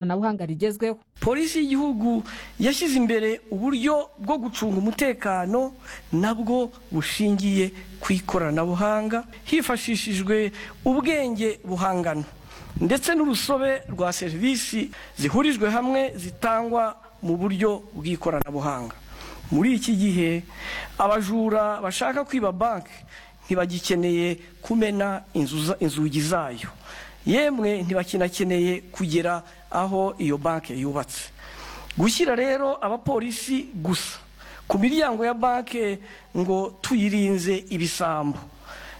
ikoranabuhanga rigezweho polisi y'igihugu yashyize imbere uburyo bwo gucunga umutekano nabwo bushingiye ku ikoranabuhanga hifashishijwe ubwenge buhangano ndetse n'urusobe rwa serivisi zihurijwe hamwe zitangwa mu buryo bw'ikoranabuhanga muri iki gihe abajura bashaka kwiba banki ntibagikeneye kumena inzu- inzugi zayo yemwe ntibakinakeneye kugera aho iyo banki yubatse gushyira rero abapolisi gusa ku miryango ya banki ngo tuyirinze ibisambo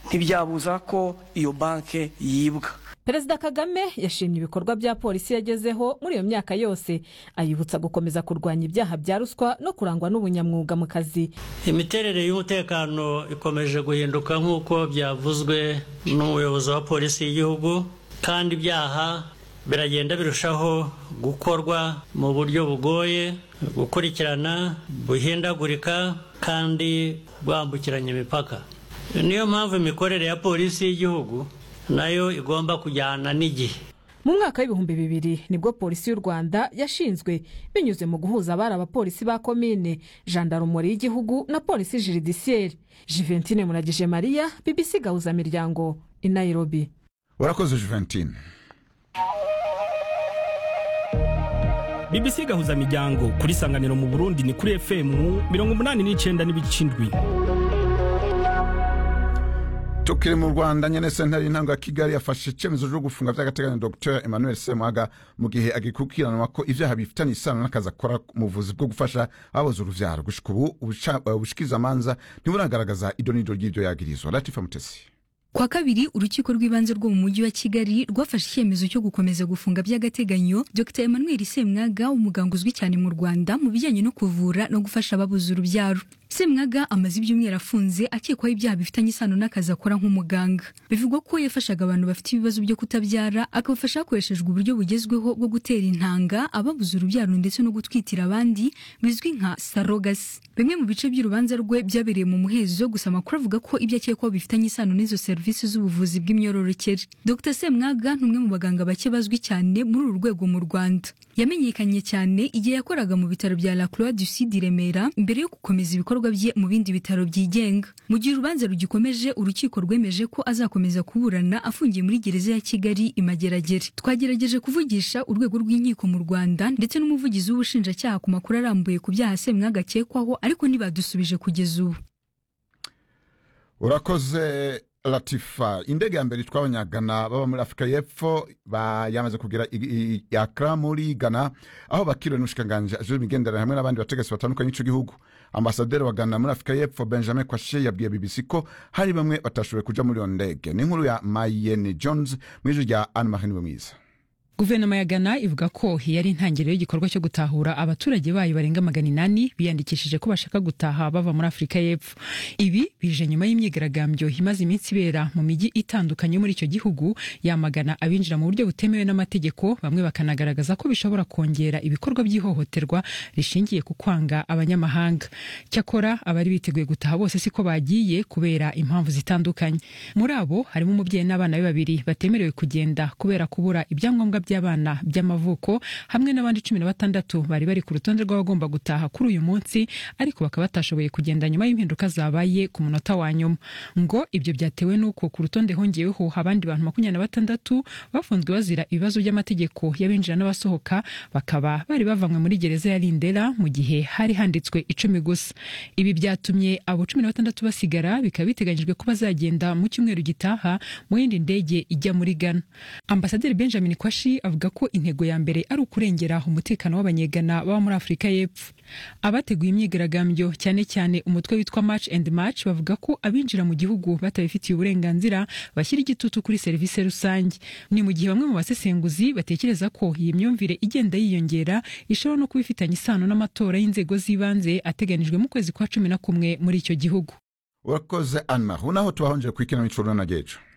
ntibyabuza ko iyo banki yibwa perezida kagame yashimye ibikorwa bya polisi yagezeho muri iyo myaka yose ayibutsa gukomeza kurwanya ibyaha bya ruswa no kurangwa n'ubunyamwuga mu kazi imiterere y'umutekano ikomeje guhinduka nk'uko byavuzwe n'umuyobozi wa polisi y'igihugu kandi ibyaha biragenda birushaho gukorwa mu buryo bugoye gukurikirana buhindagurika kandi bwambukiranya imipaka niyo mpamvu imikorere ya polisi y'igihugu nayo igomba kujyana n'igihe mu mwaka w'ibihumbi bibiri nibwo polisi y'u rwanda yashinzwe binyuze mu guhuza abari abapolisi ba komine jandarumori y'igihugu na polisi jiridisiyeri jiventine muragije mariya bbc gahuzamiryango i nairobi urakoze juventine BBC gahuza miryango kuri sanganiro mu Burundi ni kuri FM mirongo umunani n'icenda n'ibice indwi. tukiri mu rwanda nyene sentare y'intango ya kigali yafashe icemezo cyo gufunga vy'agateganyo dr emmanuel semuhaga mu gihe agikurikiranwa ko ivyaha bifitanye isano n'akazi akora mu buvuzi bwo gufasha ababuze uruvyaro gushika ubu ubusha- eh, ubushikirizamanza ntiburagaragaza idonido ry'ivyo yagirizwa latifa mutesi Kwa kabiri urukiko rw'ibanze rwo mu mujyi wa Kigali rwafashe icyemezo cyo gukomeza gufunga by'agateganyo Dr Emmanuel Semwaga umuganga uzwi cyane mu Rwanda mu bijyanye no kuvura no gufasha ababuze urubyaro. Semwaga amaze ibyumweru afunze akekwaho ibyaha bifitanye isano n'akazi akora nk'umuganga. Bivugwa ko yafashaga abantu bafite ibibazo byo kutabyara akabafasha hakoreshejwe uburyo bugezweho bwo gutera intanga ababuze urubyaro ndetse no gutwitira abandi bizwi nka sarogasi. Bimwe mu bice by'urubanza rwe byabereye mu muhezo gusa amakuru avuga ko ibyo akekwaho bifitanye isano n'izo serivisi z'ubuvuzi bw'imyororokere. Dr Semwaga ni umwe mu baganga bake bazwi cyane muri uru rwego mu Rwanda. Yamenyekanye cyane igihe yakoraga mu bitaro bya La Croix du Sud i Remera mbere yo gukomeza ibikorwa bye mu bindi bitaro byigenga. Mu gihe urubanza rugikomeje urukiko rwemeje ko azakomeza kuburana afungiye muri gereza ya Kigali imageragere. Twagerageje kuvugisha urwego rw'inkiko mu Rwanda ndetse n'umuvugizi w'ubushinjacyaha ku makuru arambuye ku byaha Semwaga akekwaho ariko ntibadusubije kugeza ubu. urakoze latifa indege ya mbere itwara abanyagana baba muri afurika y'epfo ba- yamaze kugera i- i- i Accra muri gana aho bakiriwe n'umushikiranganji ajejwe imigenderanire hamwe n'abandi bategetsi batandukanye b'ico gihugu ambasaderi wa gana muri afurika y'epfo benjamin kwashe yabwiye bbc ko hari bamwe batashoboye kuja muri iyo ndege ni inkuru ya mayeni jones mu ijwi rya anne marie mwiza guverinoma ya ghana ivuga ko yari intangiriro y'igikorwa cyo gutahura abaturage bayo barenga magana inani biyandikishije ko bashaka gutaha bava muri afurika y'epfo ibi bije nyuma y'imyigaragambyo imaze iminsi ibera mu mijyi itandukanye yo muri icyo gihugu yamagana abinjira mu buryo butemewe n'amategeko bamwe bakanagaragaza ko bishobora kongera ibikorwa by'ihohoterwa rishingiye ku kwanga abanyamahanga cyakora abari biteguye gutaha bose siko bagiye kubera impamvu zitandukanye muri abo harimo umubyeyi n'abana be babiri batemerewe kugenda kubera kubura ibyangombwa by'abana by'amavuko hamwe n'abandi cumi na batandatu bari bari ku rutonde rw'abagomba gutaha kuri uyu munsi ariko bakaba batashoboye kugenda nyuma y'impinduka zabaye ku munota wa nyuma ngo ibyo byatewe n'uko ku rutonde hongeweho abandi bantu makumyabiri na batandatu bafunzwe bazira ibibazo by'amategeko y'abinjira n'abasohoka bakaba bari bavanywe muri gereza ya Lindera mu gihe hari handitswe icumi gusa ibi byatumye abo cumi na batandatu basigara bikaba biteganyijwe ko bazagenda mu cyumweru gitaha mu yindi ndege ijya muri Ghana Ambasaderi Benjamin Kwashi avuga ko intego ya mbere ari ukurengera umutekano w'abanyegana baba muri Afurika y'Epfo. Abateguye imyigaragambyo cyane cyane umutwe witwa March and March bavuga ko abinjira mu gihugu batabifitiye uburenganzira bashyira igitutu kuri serivisi rusange. Ni mu gihe bamwe mu basesenguzi batekereza ko iyi myumvire igenda yiyongera ishobora no kuba ifitanye isano n'amatora y'inzego z'ibanze ateganijwe mu kwezi kwa cumi na kumwe muri icyo gihugu. urakoze anne marie unaho tubahonjere ku ikinamico runana gejo